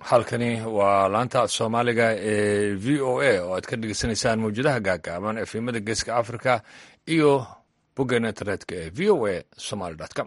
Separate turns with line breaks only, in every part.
halkani waa laanta soomaaliga ee v o a oo aad ka dhegeysanaysaan mawjadaha gaagaaban efemada geeska africa iyo boggan internetka ee v o a somaly com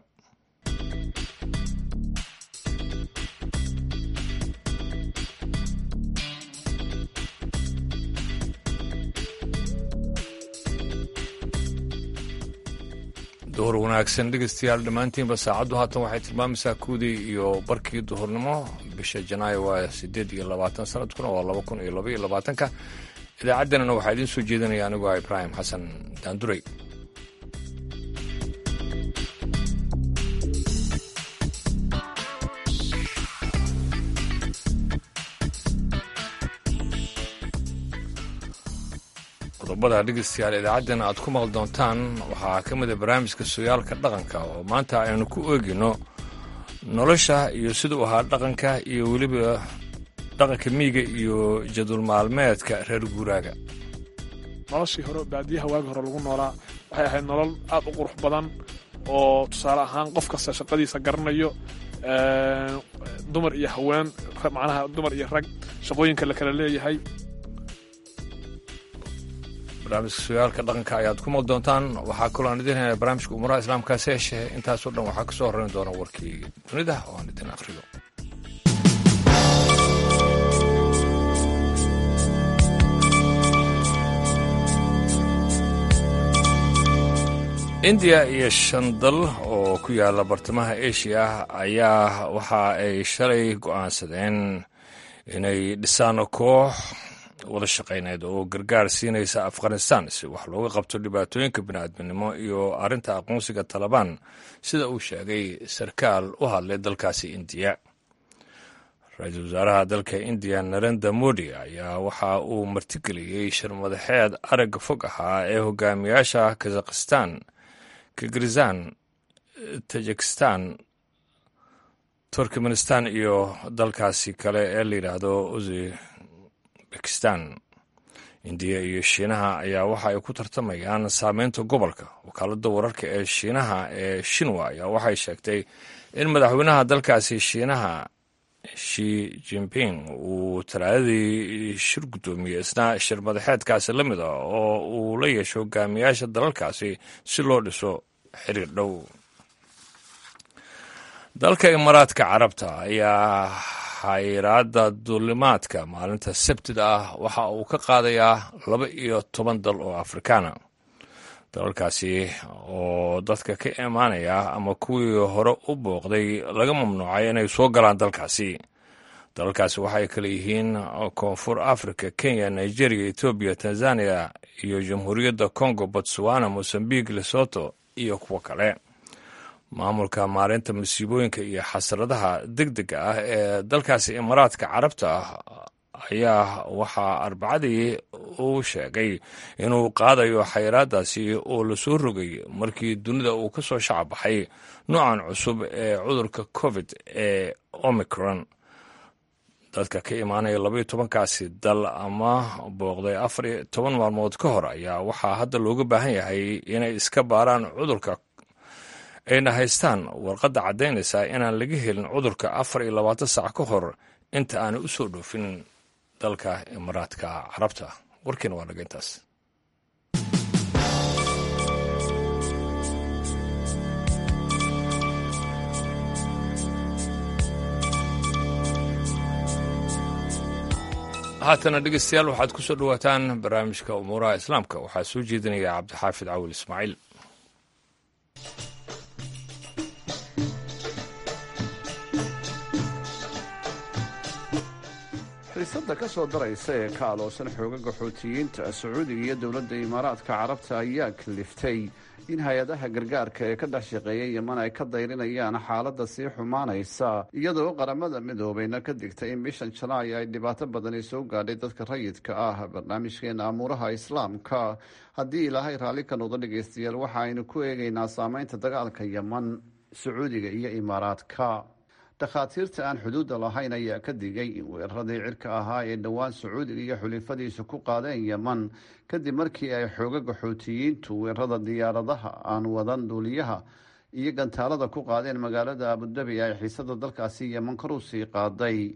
duhur wanaagsan dhegeystayaal dhammaantiinba saacaddu haatan waxay tilmaamaysaa kuwdii iyo barkii duhurnimo bisha janaayo waa siddeed iyo labaatan sanadkuna waa laba kun iyo laba iyo labaatanka idaacaddeenana waxaa idiin soo jeedinaya anigoo ah ibraahim xasan daanduray qodobada dhegeystayaal idaacaddeen aad ku maqli doontaan waxaa ka mid a barnaamijka sooyaalka dhaqanka oo maanta aynu ku eegino nolosha iyo siduu ahaa dhaqanka iyo weliba dhaqanka miyiga iyo jadwal maalmeedka reer guuraaga
noloshii hore baadiyaha waagi hore lagu noolaa waxay ahayd nolol aad u qurux badan oo tusaale ahaan qof kasta shaqadiisa garanayo dumar iyo haween macnaha dumar iyo rag shaqooyinka la kala leeyahay
barnaamijka sooyaalka dhaqanka ayaad ku maqli doontaan waxaa kaloo aan idin helnaa barnaamijka umaraha islaamkaasi heshe intaasoo dhan waxaa ka soo horreyn doona warkii dunida oo aan idin akhriyo indiya iyo shan dal oo ku yaala bartamaha asia ayaa waxa ay shalay go'aansadeen inay dhisaan koox wada shaqayneed oo gargaar siinaysa afghanistan si wax looga qabto dhibaatooyinka bini'aadminimo iyo arrinta aqoonsiga talabaan sida uu sheegay sarkaal u hadlay dalkaasi indiya ra-iisul wasaaraha dalka indiya narenda modi ayaa waxa uu martigeliyey shirmadaxeed aragga fog ahaa ee hogaamiyaasha kazakhistan kirgizan tajikistan turkmenistan iyo dalkaasi kale ee la yidhaahdo uzi bakistan indiya iyo shiinaha ayaa waxa ay ku tartamayaan saameynta gobolka wakaaladda wararka ee shiinaha ee shinwa ayaa waxay sheegtay in madaxweynaha dalkaasi shiinaha shi jinping uu talaadadii shir guddoomiyey isna shir madaxeedkaasi la mid a oo uu la yeesho hogaamiyaasha dalalkaasi si loo dhiso xiriir dhow dalka imaaraadka carabta ayaa xayiraadda duulimaadka maalinta sabtida ah waxa uu ka qaadayaa laba iyo toban dal oo afrikaana dalalkaasi oo dadka ka imaanaya ama kuwii hore u booqday laga mamnuucay inay soo galaan dalkaasi dalalkaasi waxay kale yihiin koonfur africa kenya nigeria etoobiya tanzania iyo jamhuuriyadda congo botswana mosambique lesoto iyo kuwo kale maamulka maalinta masiibooyinka iyo xasradaha deg dega ah ee dalkaasi imaaraadka carabta ah ayaa waxaa arbacadii uu sheegay inuu qaadayo xayiraadaasi oo lasoo rogay markii dunida uu ka soo shacabbaxay noocan cusub ee cudurka covid ee omicron dadka ka imaanaya labaiyo tobankaasi dal ama booqday afar iyo toban maalmood ka hor ayaa waxaa hadda looga baahan yahay inay iska baaraan cudurka ayna haystaan warqadda caddaynaysaa inaan laga helin cudurka afar iyo labaatan saac ka hor inta aanay u soo dhoofin dalka imaaraadka carabta warkiina waa naga intaas haatana dhegeystayaal waxaad ku soo dhowaataan barnaamijka umuuraha islaamka waxaa soo jeedinaya cabdixaafid cawil ismaaciil
xiisada ka soo daraysa ee ka aloosan xoogaga xoutiyiinta sacuudiga iyo dowladda imaaraadka carabta ayaa kaliftay in hay-adaha gargaarka ee ka dhex shaqeeya yeman ay ka dayrinayaan xaaladda sii xumaanaysa iyadoo qaramada midoobayna ka digtay in bishan janaay ay dhibaato badani soo gaadhay dadka rayidka ah barnaamijkeena amuuraha islaamka haddii ilaahay raalli ka noqdo dhegaystayaal waxa aynu ku eegaynaa saameynta dagaalka yeman sacuudiga iyo imaaraadka dhakhaatiirta aan xuduudda lahayn ayaa ka digay in weeraradii cirka ahaa ee dhowaan sacuudiga iyo xulifadiisu ku qaadeen yeman kadib markii ay xoogaga xoutiyiintu weerarada diyaaradaha aan wadan duuliyaha iyo gantaalada ku qaadeen magaalada abudabi ay xiisada dalkaasi yeman kor u sii qaaday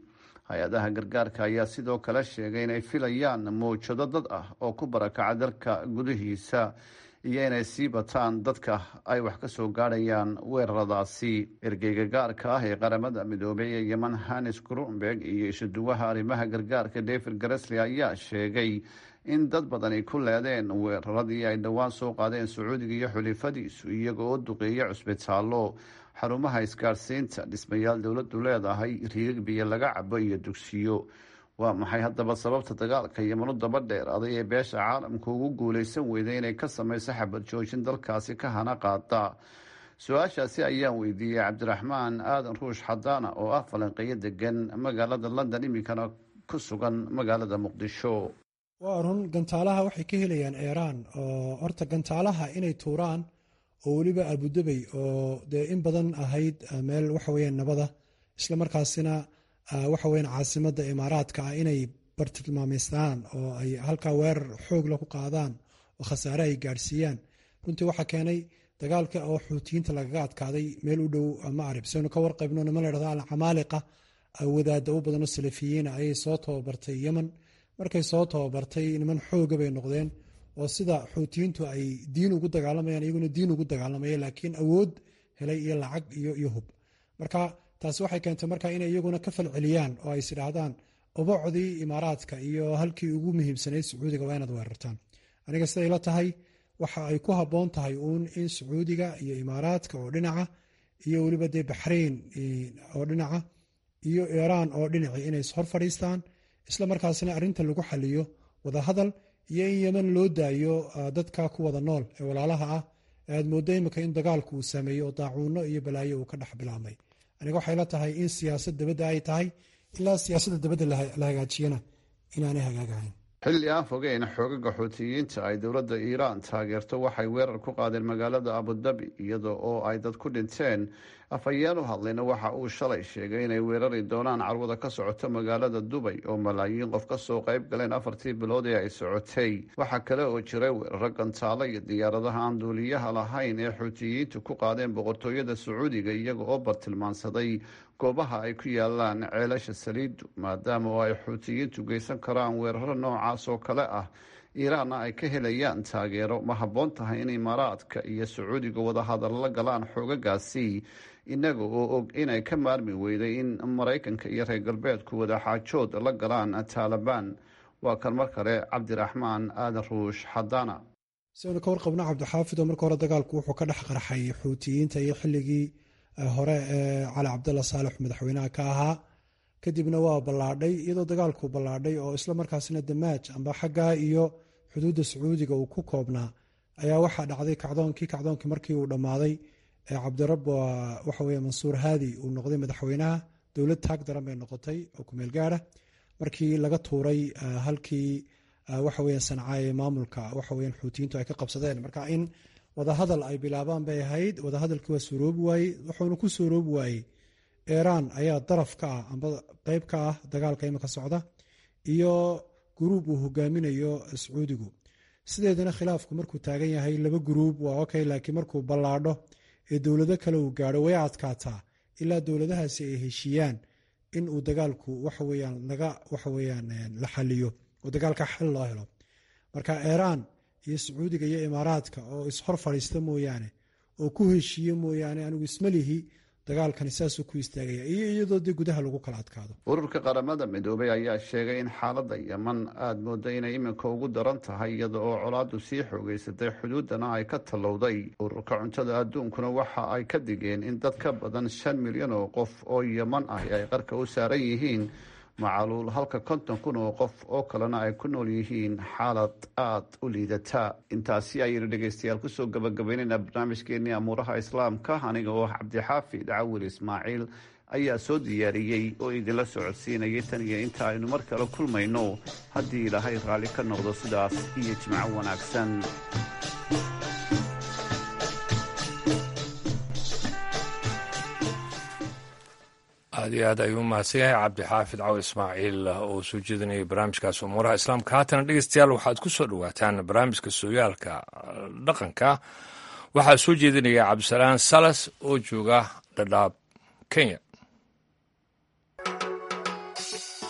hay-adaha gargaarka ayaa sidoo kale sheegay inay filayaan mawjado dad ah oo ku barakaca dalka gudihiisa iyo inay sii bataan dadka ay wax ka soo gaadhayaan weeraradaasi ergeyga gaarka ah ee qaramada midoobay ee yeman hanis grunberg iyo isuduwaha arrimaha gargaarka david garesli ayaa sheegay in dad badani ku leedeen weeraradii ay dhowaan soo qaadeen sacuudiga iyo xulifadiisu iyaga oo duqeeya cusbitaallo xarumaha isgaadhsiinta dhismayaal dowladdu leedahay riigag biyo laga cabo iyo dugsiyo waa maxay haddaba sababta dagaalka yemanu daba dheeraaday ee beesha caalamka ugu guuleysan weyday inay ka sameyso xabad joojin dalkaasi ka hana qaada su-aashaasi ayaan weydiiyey cabdiraxmaan aadan ruush xadaana oo ah falanqeyo degan magaalada london iminkana ku sugan magaalada muqdisho
waa run gantaalaha waxay ka helayaan eeraan oo horta gantaalaha inay tuuraan oo weliba abudabey oo dee in badan ahayd meel waxaweyaan nabada isla markaasina waxaweyan caasimada imaaraadka ah inay bartilmaameystaan oo ay halkaa weerar xoogla ku qaadaan oo khasaare ay gaadhsiiyaan runtii waxaa keenay dagaalka oo xuutiyiinta lagaga adkaaday meel u dhow maarib saynu ka warqaybno niman ladhahdo alcamaaliqa wadaada u badanoo salafiyiina ayay soo tababartay yemen markay soo tababartay niman xooga bay noqdeen oo sida xuutiyiintu ay diin ugu dagaalamayaan iyaguna diin ugu dagaalamaya laakiin awood helay iyo lacag iyo hub marka taasi waxay keentay marka inay iyaguna ka falceliyaan oo ay isidhaahdaan ubacdii imaaraadka iyo halkii ugu muhiimsanayd sacuudiga waa inaad weerartaan aniga siday la tahay waxa ay ku habboon tahay uun in sacuudiga iyo imaaraadka oo dhinaca iyo weliba dee baxrayn oo dhinaca iyo iiraan oo dhinaci inay ishor fadhiistaan isla markaasina arrinta lagu xaliyo wadahadal iyo in yeman loo daayo dadka ku wada nool ee walaalaha ah aad mooddo imika in dagaalku uu saameeyo oo daacuuno iyo balaayo uu ka dhex bilaabmay aniga waxay la tahay in siyaasad dabadda ay tahay ilaa siyaasadda dabadda la hagaajiyana inaanay hagaagahayn
xilli aan fogeyn xoogaga xuutiyiinta ay dowladda iiraan taageerto waxay weerar ku qaadeen magaalada abudabi iyada oo ay dad ku dhinteen afhayeen u hadlayna waxa uu shalay sheegay inay weerari doonaan carwada ka socoto magaalada dubay oo malaayiin qof kasoo qayb galeen afartii bilood ee ay socotay waxaa kale oo jiray weeraro gantaalo iyo diyaaradaha aan duuliyaha lahayn ee xuutiyiintu ku qaadeen boqortooyada sacuudiga iyaga oo bartilmaansaday goobaha ay ku yaalaan ceelasha saliidu maadaama oo ay xuutiyiintu geysan karaan weeraro noocaas oo kale ah iiraanna ay ka helayaan taageero ma habboon tahay in imaaraadka iyo sacuudiga wadahadal la galaan xoogagaasi inaga oo og inay ka maarmi weyday in maraykanka iyo reer galbeedku wadaxaajood la galaan taalibaan waa kan mar kale cabdiraxmaan aadan ruush xadaana
siaynu ka warqabno cabdixaafid oo marka hore dagaalku wuxuu ka dhex qarxay xuutiyiinta iyo xilligii hore ee cali cabdalla saalex madaxweynaha ka ahaa kadibna waa ballaadhay iyadoo dagaalku ballaadhay oo isla markaasina damaaj amba xaggaa iyo xuduudda sacuudiga uu ku koobnaa ayaa waxaa dhacday kacdoonkii kacdoonkii markii uu dhammaaday ee cabdirab waxaweye mansuur haadi uu noqday madaxweynaha dowlad taag daran bay noqotay oo kumeel gaara markii laga tuuray halkii waxaweya sancaye maamulka waxaweyan xuutiyiintu ay ka qabsadeen marka in wadahadal ay bilaabaan bay ahayd wadahadalkii waa suuroobi waayey wuxuuna ku suuroobi waayey iiraan ayaa daraf ka ah amba qeyb ka ah dagaalka imika socda iyo guruub uu hogaaminayo sacuudigu sideedana khilaafku markuu taagan yahay laba guruub waa okay laakiin markuu ballaadho ee dowlado kale uu gaadho way adkaataa ilaa dowladahaasi ay heshiiyaan in uu dagaalku waxaweyaan laga waxaweyaan la xaliyo oo dagaalka xal loo helo marka iiraan iyo sacuudiga iyo imaaraadka oo ishor fadhiista mooyaane oo ku heshiiye mooyaane anigu ismalihi dagaalkani saasuu ku istaagaya iyo iyadoo dee gudaha lagu kala adkaado
ururka qaramada midoobay ayaa sheegay in xaaladda yeman aada mooda inay iminka ugu daran tahay iyada oo colaadu sii xoogeysatay xuduudana ay ka tallowday ururka cuntada adduunkuna waxa ay ka digeen in dad ka badan shan milyan oo qof oo yeman ah ay qarka u saaran yihiin macaluul halka konton kun oo qof oo kalena ay ku nool yihiin xaalad aada u liidata intaasi ayaynu dhegeystayaal kusoo gabagabaynaynaa barnaamijkeenii amuuraha islaamka aniga oo cabdixaafid cawil ismaaciil ayaa soo diyaariyey oo idinla socodsiinayay tan iyo inta aynu mar kale kulmayno haddii ilaahay raalli ka noqdo sidaas iyo jimco wanaagsan
aad iyo aad ayuu mahadsan yahay cabdixaafid caw ismaaciil oo soo jeedinayay barnaamijkaas umuuraha islaamka haatana dhegeystayaal waxaad ku soo dhowaataan barnaamijka sooyaalka dhaqanka waxaa soo jeedinaya cabdisalaan salas oo jooga dhadhaab kenya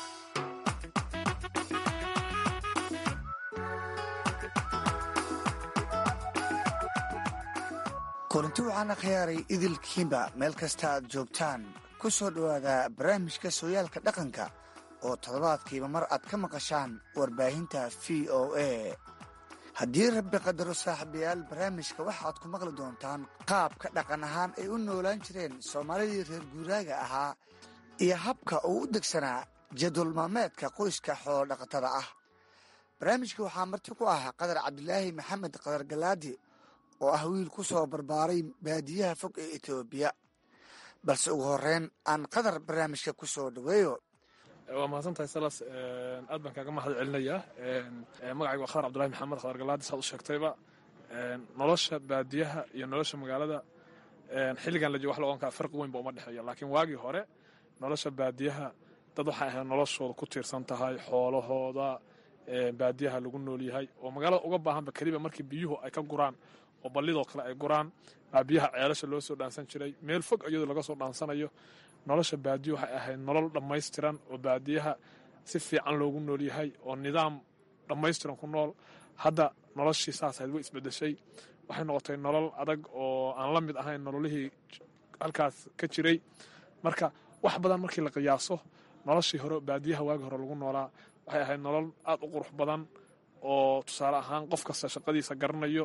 kulanti waxaana khiyaaray idilkiinba meel kasta aad joogtaan ku soo dhowaada barnaamijka sooyaalka dhaqanka oo toddobaadkiiba mar aad ka maqashaan warbaahinta v o a haddii rabbi qadaro saaxiibayaal barnaamijka waxaad ku maqli doontaan qaabka dhaqan ahaan ay u noolaan jireen soomaalidii reer guuraaga ahaa iyo habka uu u degsanaa jadwal maalmeedka qoyska xoolo dhaqatada ah barnaamijka waxaa marti ku ah qadar cabdilaahi maxamed qadar galaadi oo ah wiil ku soo barbaaray baadiyaha fog ee etoobiya balse ugu horeyn aan qadar barnaamijka ku soo dhaweeyo
waa mahadsantahay salas aad baan kaaga mahad celinayaa magacayga waa khadar cabdulahi maxamed khadar galaadi saad u sheegtayba nolosha baadiyaha iyo nolosha magaalada xilligan la joogo wax la ohan kara farqi weyn ba uma dhexeeya laakiin waagii hore nolosha baadiyaha dad waxay ahayd noloshooda ku tiirsan tahay xoolahooda baadiyaha lagu nool yahay oo magaalada uga baahanba keliba markii biyuhu ay ka guraan oo ballidoo kale ay guraan baa biyaha ceelasha loo soo dhaansan jiray meel fog iyadoo laga soo dhaansanayo nolosha baadiyo waxay ahayd nolol dhammaystiran oo baadiyaha si fiican loogu nool yahay oo nidaam dhammaystiran ku nool hadda noloshii saas ahayd way isbedeshay waxay noqotay nolol adag oo aan la mid ahayn nololihii halkaas ka jiray marka wax badan markii la qiyaaso noloshii hore baadiyaha waagi hore lagu noolaa waxay ahayd nolol aad u qurux badan oo tusaale ahaan qof kasta shaqadiisa garanayo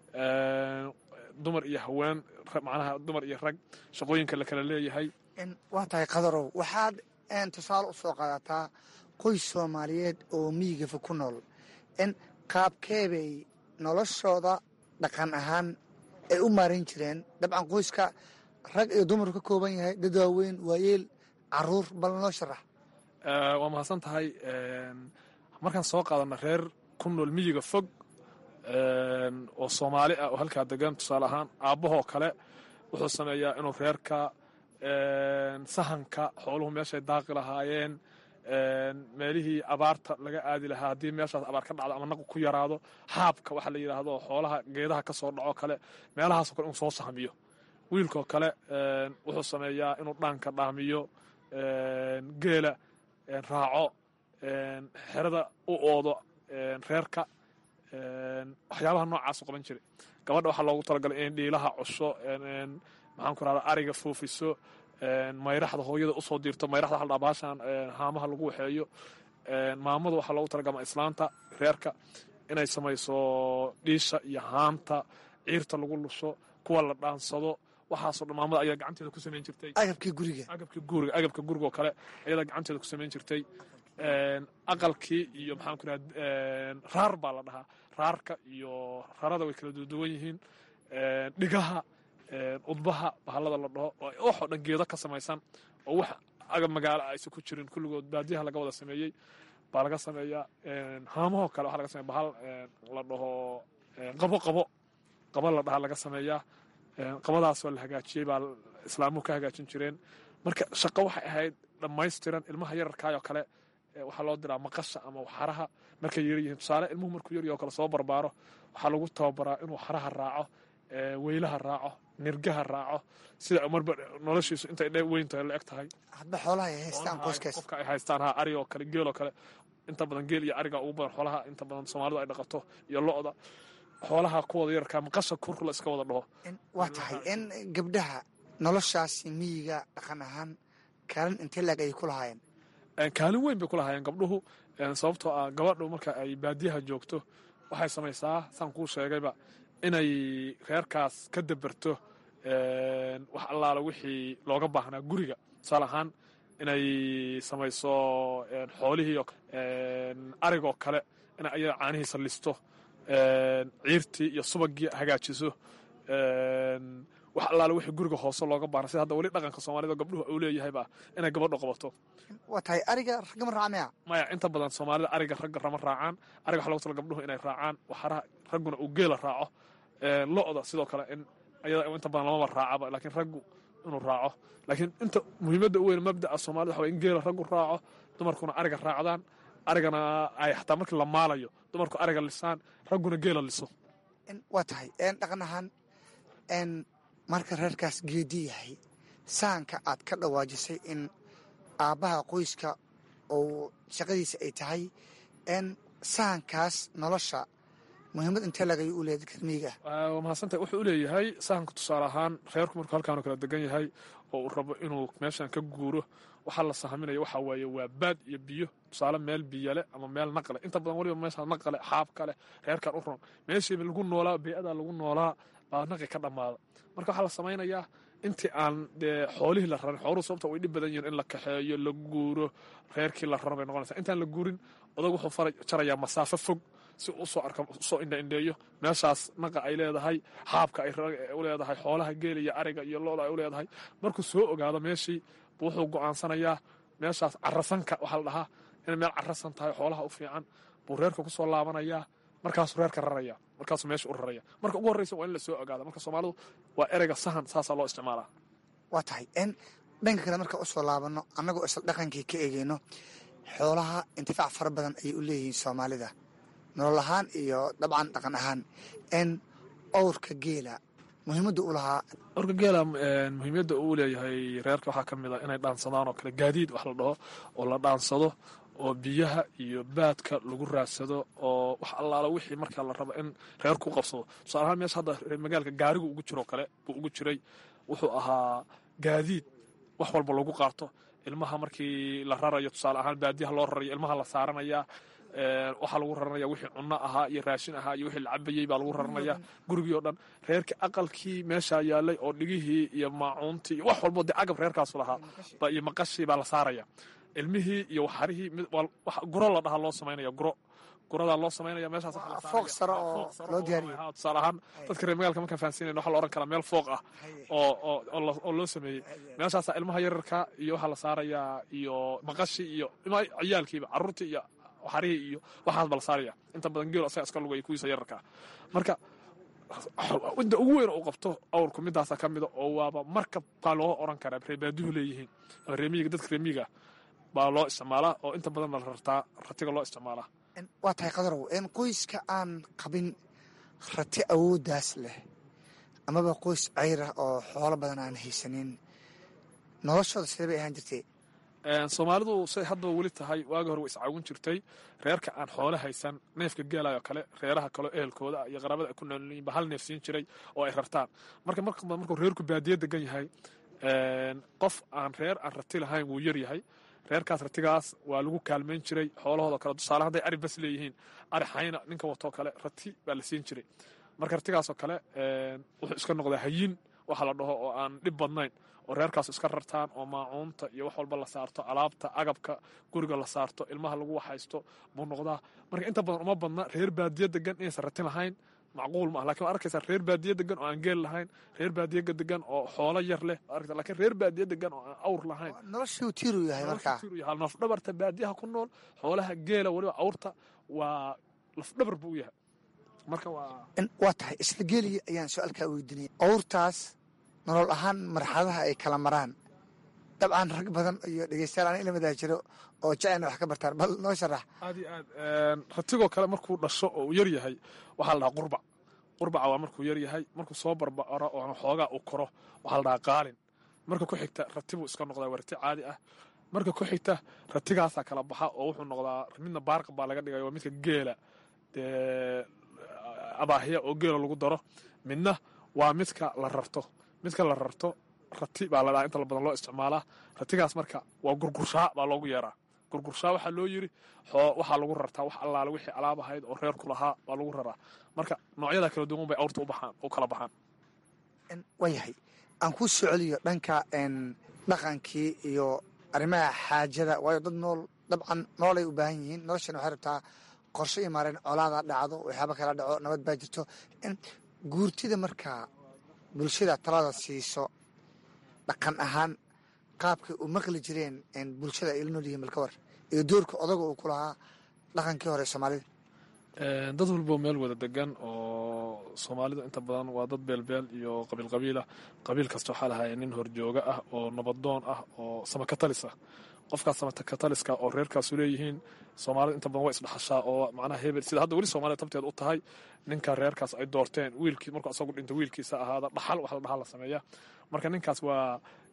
dumar iyo haween macnaha dumar iyo rag shaqooyinka la kala leeyahay
waa tahay qadarow waxaad tusaale u soo qaadataa qoys soomaaliyeed oo miyigafa ku nool in qaabkeebay noloshooda dhaqan ahaan ay u maaran jireen dabcan qoyska rag iyo dumar ka kooban yahay dad waaweyn waayeel caruur bal noo sharax
waa mahadsan tahay markaan soo qaadana reer ku nool miyiga fog oo soomaali ah oo halkaa degan tusaale ahaan aabbahoo kale wuxuu sameeyaa inuu reerka sahanka xooluhu meeshay daaqi lahaayeen meelihii abaarta laga aadi lahaa haddii meeshaas abaar ka dhacdo ama naqu ku yaraado xaabka waxa la yidhaahdo xoolaha geedaha ka soo dhaco kale meelahaasoo kale inuu soo sahmiyo wiilkoo kale wuxuu sameeyaa inuu dhaanka dhaamiyo geela raaco xerada u oodo reerka waxyaabaha noocaasu qaban jiray gabadha waxaa loogu talagalay in dhiilaha cusho maxaan ku rahda ariga foofiso mayraxda hooyada usoo diirto mayraxda haldhaa baashan haamaha lagu waxeeyo maamada waxaa loogu talagalma islaanta reerka inay samayso dhiisha iyo haanta ciirta lagu lusho kuwa la dhaansado waxaasoo dhan maamada ayaa gacanteeda ku samayn jirtay
agabkii guriga
agabkii guriga agabka guriga oo kale ayadaa gacanteeda ku samayn jirtay aqalkii iyo maxaan ku rahda raar baa la dhahaa raarka iyo rarada way kala duwan yihiin dhigaha udbaha bahallada la dhaho oo waxoo dhan geedo ka samaysan oo wax agab magaalo aysan ku jirin kulligood baadiyaha laga wada sameeyey baa laga sameeyaa haamahoo kale waxaa laga sameya bahal la dhaho qabo qabo qabo la dhahaa laga sameeyaa qabadaasoo la hagaajiyey baa islaamuhu ka hagaajin jireen marka shaqo waxay ahayd dhammaystiran ilmaha yararkaayoo kale waxaa loo diraa maqasha ama xaraha markay yar yihiin tusaale ilmuhu markuu yaryo kale soo barbaaro waxaa lagu tababaraa inuu xaraha raaco weylaha raaco nirgaha raaco sida marba noloshiisu intay dhe weyntahay la eg tahay
hadba xoolaha ay haystaan qoyskaas
qofka ay haystaan ha ari oo kale geel oo kale inta badan geel iyo ariga ugu badan xoolaha inta badan soomaalidu ay dhaqato iyo lo-da xoolaha kuwada yararkaa maqasha kur la iska wada dhaho
waa tahay in gabdhaha noloshaasi miyiga dhaqan ahaan kaalin intee laeg ayay ku lahaayeen
kaalin weyn bay ku lahaayeen gabdhuhu sababtoo ah gabadhu marka ay baadiyaha joogto waxay samaysaa saan kuu sheegayba inay reerkaas ka dabarto wax allaala wixii looga baahnaa guriga tusaale ahaan inay samayso xoolihii arigoo kale inay ayada caanihiisa listo ciirtii iyo subagii hagaajiso wax allaale wixii guriga hoose looga baahna sida hadda weli dhaqanka soomaalida gabdhuhu uu leeyahayba inay gabadhu qabato
waa tahay ariga ragama raacmaya
maya inta badan soomaalida ariga ragga rama raacaan ariga waxa logu tala gabdhuhu inay raacaan waxaraha ragguna uu geela raaco lo-da sidoo kale in ayada inta badan lamaba raacaba laakiin raggu inuu raaco laakiin inta muhiimadda u weyn mabda'a soomaalida waxa in geela raggu raaco dumarkuna ariga raacdaan arigana ay xataa markii la maalayo dumarku ariga lisaan ragguna geela liso
waa tahay dhaqan ahaan marka reerkaas geedi yahay sahanka aad ka dhawaajisay in aabbaha qoyska oo shaqadiisa ay tahay sahankaas nolosha muhiimad intee lagay u leeyahay dadka miyiga ah
waa mahadsantahay wuxuu u leeyahay sahanka tusaale ahaan reerku markuu halkaanu kala degan yahay oo uu rabo inuu meeshan ka guuro waxaa la sahaminaya waxaa waaye waa baad iyo biyo tusaale meel biyale ama meel naqle inta badan waliba meesha naqale xaab kale reerkan u ron meeshii lagu noolaa bey'ada lagu noolaa baa naqi ka dhammaada marka waxaa la samaynayaa intii aan dee xoolihii la rarin xooluhu sababta way dhib badan yihiin in la kaxeeyo la guuro reerkii la raro bay noqonaysaa intaan la guurin odag wuxuu fara jarayaa masaafo fog si uu usoo arka usoo indhaindheeyo meeshaas naqa ay leedahay xaabka ay u leedahay xoolaha geela iyo ariga iyo looda ay u leedahay markuu soo ogaado meeshii buu wuxuu go'aansanayaa meeshaas carasanka waxaa la dhahaa inay meel carasan tahay xoolaha u fiican buu reerka ku soo laabanayaa markaasuu reerka raraya markaasuu meesha u raraya marka ugu horreysa waa in la soo ogaada marka soomaalidu waa ereyga sahan saasaa loo isticmaalaa
waa tahay n dhanka kale marka usoo laabano annagoo isla dhaqankii ka eegeyno xoolaha intifaac fara badan ayay u leeyihiin soomaalida nolol ahaan iyo dabcan dhaqan ahaan n owrka geela muhiimadda u lahaa
orka geela muhiimyadda uu leeyahay reerka waxaa ka mid a inay dhaansadaan oo kale gaadiid wax la dhaho oo la dhaansado oo biyaha iyo baadka lagu raadsado oo wax allaala wixii markaa la rabo in reerku qabsado tusaale ahaan meesha hadda magaalka gaarigu ugu jiroo kale buu ugu jiray wuxuu ahaa gaadiid wax walba lagu qaato ilmaha markii la rarayo tusaale ahaan baadiyaha loo rarayo ilmaha la saaranaya waxaa lagu raranaya wixii cunno ahaa iyo raashin ahaa iyo wixii la cabayey baa lagu raranaya gurigii oo dhan reerkii aqalkii meeshaa yaalay oo dhigihii iyo maacuuntii iyo wax walbo dee agab reerkaasu lahaa iyo maqashii baa la saaraya ilmihii iyo waxarihii guro la dhahaa loo samaynaya guro guradaa loo samaynaya meeshaas
fooq sare oo loo diyaariyo
tusaale ahaan dadka reer magaalka markaan fahansiinayn waxaa la ohan karaa meel fooq ah oo oo loo sameeyey meeshaasaa ilmaha yararka iyo waxaa la saarayaa iyo maqashii iyo ciyaalkiiba carruurtii iyo waxarihii iyo waxaas ba la saaraya inta badan geel asaga iska lugaya kuwiisa yararka marka inta ugu weyn uu qabto awrku midaasa ka mida oo waaba markab baa loo oran karaa reebaaduhu leeyihiin ama reemiyiga dadka reemiyiga baa loo isticmaalaa oo inta badan la rartaa ratiga loo isticmaalaa
waa tahay qadarow n qoyska aan qabin rati awooddaas leh amaba qoys cayr ah oo xoolo badan aan haysanin noloshooda sidee bay ahaan jirtay
soomaalidu say haddaba weli tahay waagi hore way iscaawin jirtay reerka aan xoolo haysan neefka geelayo kale reeraha kaleo ehelkooda iyo qaraabada ay ku noolyiin ba hal neef siin jiray oo ay rartaan marka marka markuu reerku baadiye degan yahay qof aan reer aan rati lahayn wuu yar yahay reerkaas ratigaas waa lagu kaalmayn jiray xoolahoodo kale tusaale hadday ari bas leeyihiin ari xayna ninka watoo kale rati baa la siin jiray marka ratigaasoo kale wuxuu iska noqdaa hayin waxa la dhaho oo aan dhib badnayn oo reerkaas iska rartaan oo maacuunta iyo wax walba la saarto alaabta agabka guriga la saarto ilmaha lagu waxaysto buu noqdaa marka inta badan uma badna reer baadiye degan inaysan ratin lahayn macquul ma ah lakin waa arkaysaa reer baadiye degan oo aan geel lahayn reer baadiye degan oo xoolo yar leh lakiin reer baadiye degan oo aan awr lahayn
noloshuu tiiru yahay markaa
lafdhabarta baadiyaha ku nool xoolaha geela weliba awrta waa lafdhabar buu u yahay marka waa
waa tahay isla geeliya ayaan su-aalkaa weydiinaya awrtaas nolol ahaan marxaladaha ay kala maraan dabcan rag badan iyo dhegeystayaal aan ilamadaa jiro oo jecena wax ka bartaan bal noo sharax
aad iyo aad ratigoo kale markuu dhasho oo uu yar yahay waxaa la dhahaa qurbac qurbaca waa markuu yar yahay markuu soo barbaro oo xoogaa uu koro waxaa la dhahaa qaalin marka ku xigta ratibuu iska noqdaa waa rati caadi ah marka ku xigta ratigaasaa kala baxa oo wuxuu noqdaa midna baarqa baa laga dhigaya waa midka geela dee abaahiya oo geela lagu daro midna waa midka la rarto midka la rarto rati baa la dhahaa inta badan loo isticmaalaa ratigaas marka waa gurgurshaa baa loogu yeeraa gurgurshaa waxaa loo yiri waxaa lagu rartaa wax allaale wixii alaab ahayd oo reerku lahaa baa lagu raraa marka noocyada kala duwan bay awrta u baxaan u kala baxaan
waayahay aan ku soo celiyo dhanka dhaqankii iyo arrimaha xaajada waayo dad nool dabcan noolay u baahan yihiin noloshan waxay rabtaa qorshe iyo maareen colaada dhacdo waxyaaba kala dhaco nabad baa jirto guurtida markaa bulshada talada siiso dhaqan ahaan qaabkay u maqli jireen bulshada ay la nool yihiin balka war iyo doorka odaga uu ku lahaa dhaqankii hore soomaalida
dad walbo meel wada degan oo soomaalida inta badan waa dad beelbeel iyo qabiil qabiilah qabiil kasta waxaa lahaaya nin horjooga ah oo nabadoon ah oo samakatalis ah qofkaas samakataliska oo reerkaasu leeyihiin soomaalida inta badan waa isdhaxashaa oo macnaha hebel sida hadda weli soomaalida tabteed u tahay ninka reerkaas ay doorteen wiilkii markuu asagu dhinto wiilkiisa ahaada dhaxal wax la dhaxal la sameeya marka ninkaas waa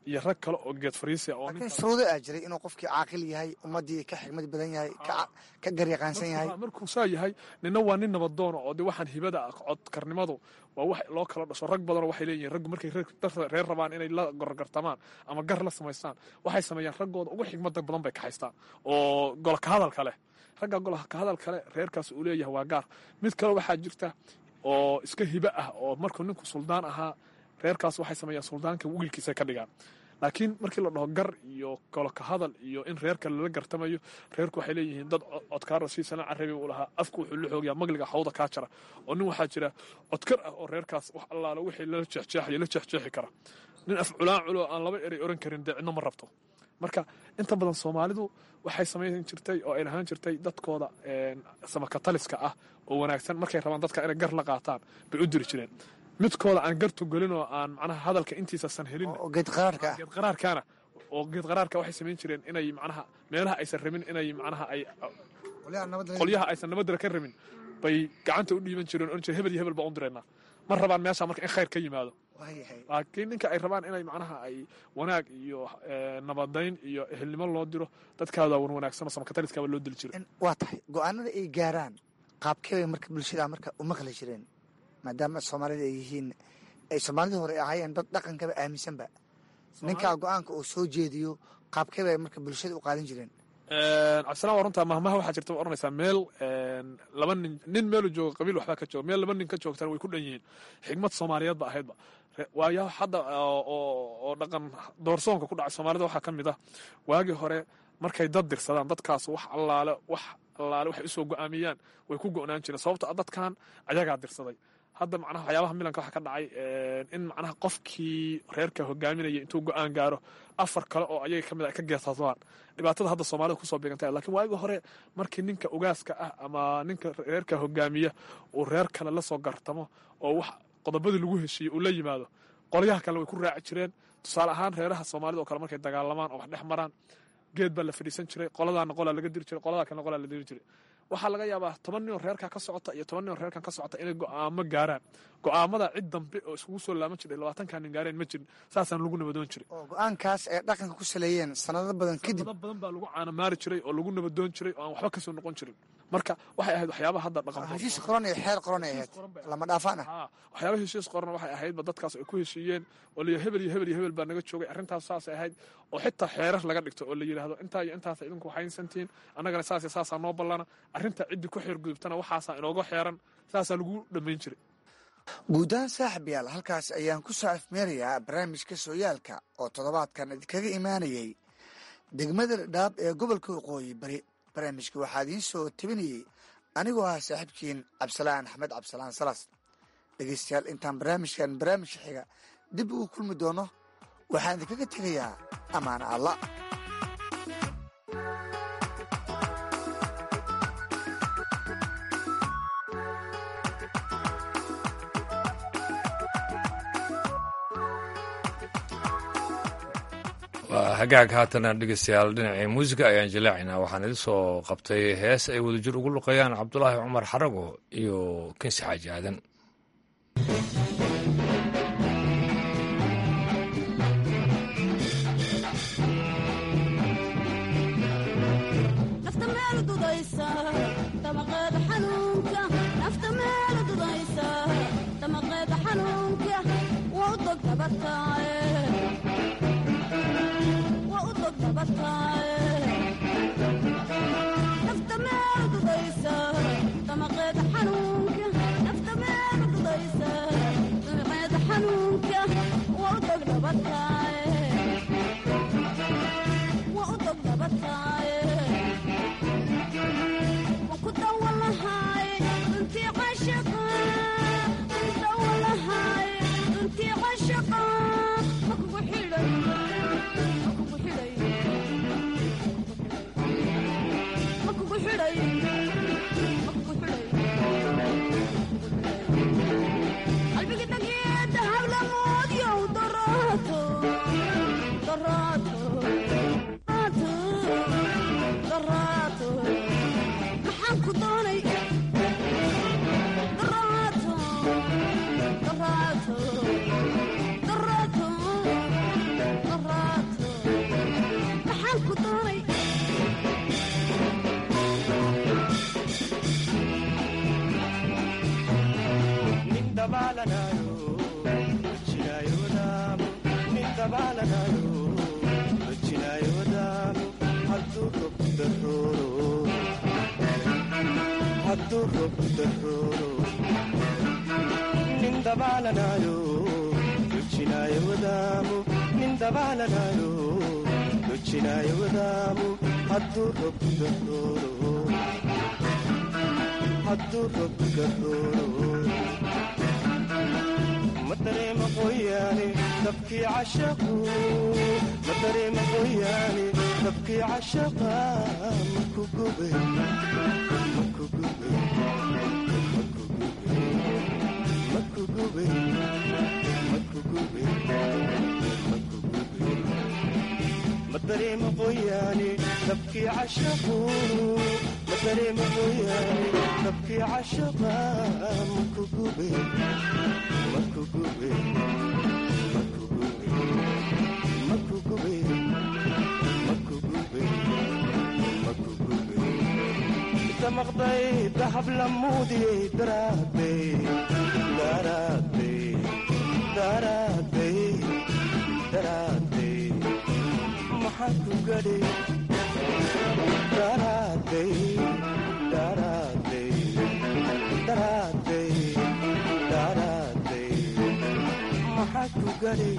iyo rag kale oo geed fariisia oo
laakiin shuruudo aa jiray inuu qofkii caaqil yahay ummaddii ka xigmad badan yahay ka garyaqaansan yahay
markuu saa yahay nina waa nin nabadoona oo de waxaan hibada ah codkarnimadu waa wax loo kala dhasho rag badanoo waxay leeyihin raggu markay reer rabaan inay la gorgartamaan ama gar la samaystaan waxay sameeyaan raggooda ugu xigmada badan bay kaxaystaan oo golka hadalka leh ragga golka hadalka leh reerkaas uu leeyahay waa gaar mid kale waxaa jirta oo iska hibe ah oo markuu ninku suldaan ahaa reerkaas waxay sameeyaan suldaanka wiilkiisa ka dhigaan laakiin markii la dhaho gar iyo goloka hadal iyo in reerka lala gartamayo reerku waxay leeyihiin dad codkaara siisana carabi uu lahaa afku wuxuu la xoogayaa magliga xawda kaa jara oo nin waxaa jira codkar ah oo reerkaas wax allaale wixii lala jeexjeexayo la jeexjeexi kara nin af culaan culo aan laba erey oran karin dee cidno ma rabto marka inta badan soomaalidu waxay samayn jirtay oo ay lahaan jirtay dadkooda samakataliska ah oo wanaagsan markay rabaan dadka inay gar la qaataan bay u diri jireen midkooda aan gartu gelin oo aan macnaha hadalka intiisasan helin
geed qaraarka ah
geed qaraarkaana oo geed qaraarka waxay samayn jireen inay macnaha meelaha aysan rabin inay macnaha ay qolyaha aysan nabadda ka rabin bay gacanta u dhiiban jireen oran jire hebel iyo hebel baan u direynaa ma rabaan meesha marka in khayr ka yimaado laakiin ninka ay rabaan inay macnaha ay wanaag iyo nabadayn iyo ehelnimo loo diro dadkaada wan wanaagsan oo samakataliskaaba loo dili jiray
waa tahay go-aanada ay gaaraan qaabkeebay marka bulshada marka u maqli jireen maadaama soomaalida ay yihiin ay soomaalidii hore ahaayeen dad dhaqankaba aaminsanba ninkaa go-aanka uu soo jeediyo qaabkeebay marka bulshada u qaadan jireen
cabdisalaan waa runtaa mahmaha waxaa jirta oranaysaa meel laba nin nin meelu jooga qabiil waxbaa ka jooga meel laba nin ka joogtana way ku dhan yihiin xigmad soomaaliyeed ba ahaydba waayo hadda oo dhaqan doorsoonka ku dhacay soomaalida waxaa ka mid ah waagii hore markay dad dirsadaan dadkaas wax allaale wax allaale waxay usoo go-aamiyaan way ku go-naan jireen sababto a dadkan ayagaa dirsaday hadda macnaha waxyaabaha milanka waxa ka dhacay in macnaha qofkii reerka hogaaminaya intuu go-aan gaaro afar kale oo ayaga kamid a ka geersadaan dhibaatada hadda soomaalida kusoo beegantay lakiin waagi hore markii ninka ugaaska ah ama ninka reerka hogaamiya uu reer kale lasoo gartamo oo wax qodobadii lagu heshiiyey uu la yimaado qolyaha kale way ku raaci jireen tusaale ahaan reeraha soomaalida oo kale markay dagaalamaan oo wax dhex maraan geed baa la fadhiisan jiray qoladaana qolaa laga diri jiray qolada kalena qolaa la diri jiray waxaa laga yaabaa toban nin oo reerkaa ka socota iyo toban nin oo reerkan ka socota inay go-aamo gaaraan go-aamada cid dambe oo iskugu soo laaman jiray labaatankaa nin gaareen ma jirin saasaan lagu nabadoon jiray
oo go-aankaas ay dhaqanka ku saleeyeen sanado badan kadib
sanado badan baa lagu caanamaari jiray oo lagu nabadoon jiray oo aan waxba kasoo noqon jirin marka waxay ahayd waxyaabaha hadda dhaqan
heshiis qoran iyo xeer qoran ay ahayd lama dhaafaan ah
waxyaaba heshiis qoran waxay ahaydba dadkaas ay ku heshiiyeen oo la hebel iyo hebel iyo hebel baa naga joogay arrintaas saasay ahayd oo xitaa xeerar laga dhigto oo la yidhaahdo intaa iyo intaasa idinku waxaynsantihiin annagana saas iyo saasaa noo ballana arrinta ciddii ku xeer gudubtana waxaasaa inooga xeeran saasaa lagu dhammayn jiray
guudahaan saaxib yaal halkaas ayaan ku soo afmeerayaa barnaamijka sooyaalka oo toddobaadkan idinkaga imaanayay degmada dhaab ee gobolka waqooyi bari barnaamijka waxaa idiin soo tabinayey anigoo ah saaxiibkiin cabdisalaan axmed cabdisalaan salas dhegeystayaal intaan barnaamijkan barnaamijka xiga dib ugu kulmi doono waxaan idinkaga tegayaa ammaano alla
waa hagaag haatana dhegeystayaal dhinacii muusiga ayaan jilaacaynaa waxaan idin soo qabtay hees ay wadajir ugu luqayaan cabdulaahi cumar xarago iyo kinsi xaaji aadan
nafta meel dudaysa damaqeeda xanuunka nafta meel madareema qoyaane dabkii cashaqu madareema qoyaane dabkii cashaqa maku gube maku gube maku gube maku gube maku gube madareema qoyaane dabkii cashaqu madareema qoyaane dabkii cashaqa maku gube maqday dahab lamuudiyey daraadey daraadey daraadey daraadey maxaa ku gadhay daraadey daraadey daraadey daraadey maxaa ku gadhay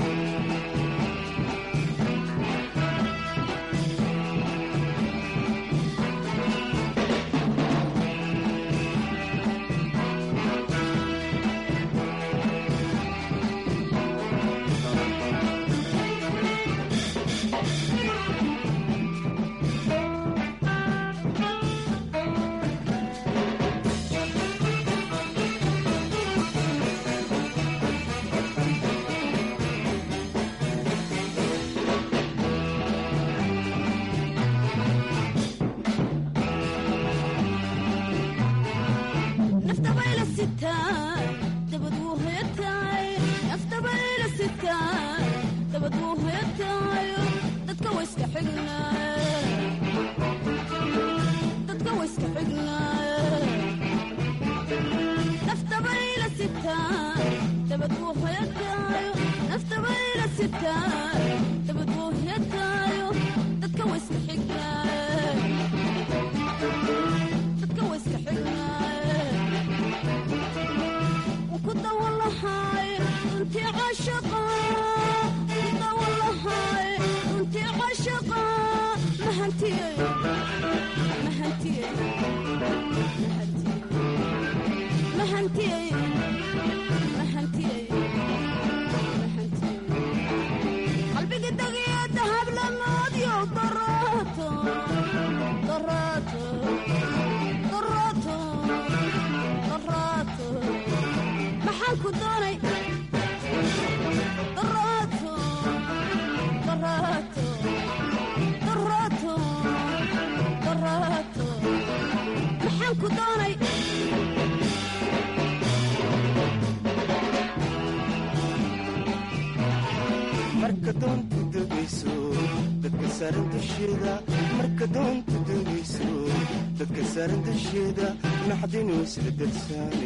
marka doonta degayso dadka saaran dusheeda marka doonta degayso dadka saaran dusheeda naxdinu isla darsaane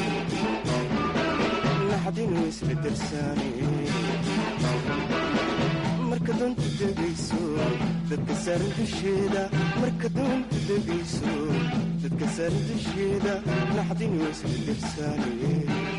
naxdinu isla darsaane marka doonta degayso dadka saaran dusheeda marka doonta degayso dadka saaran dusheeda naxdinu isla darsaane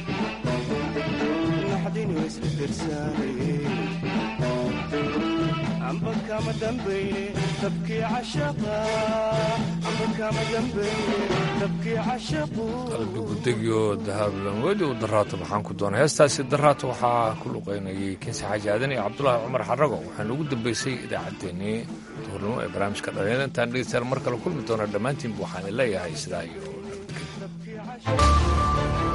amba kama dambayne dabkii cashaqa amba kama dambayne dabkii cashaqu
qalbigu degyo dahablamodi u daraato maxaan ku doonay heestaasi daraato waxaa ku luqaynayay kinsi xaaji aadan iyo cabdulaahi cumar xarago waxaana ugu dambeysay idaacaddeenii duhurnimo ee barnaamijka dhalinyada intaan dhegeystayaal mar kale kulmi doona dhammaantiinba waxaan leeyahay sidaa iyo nabadgelyo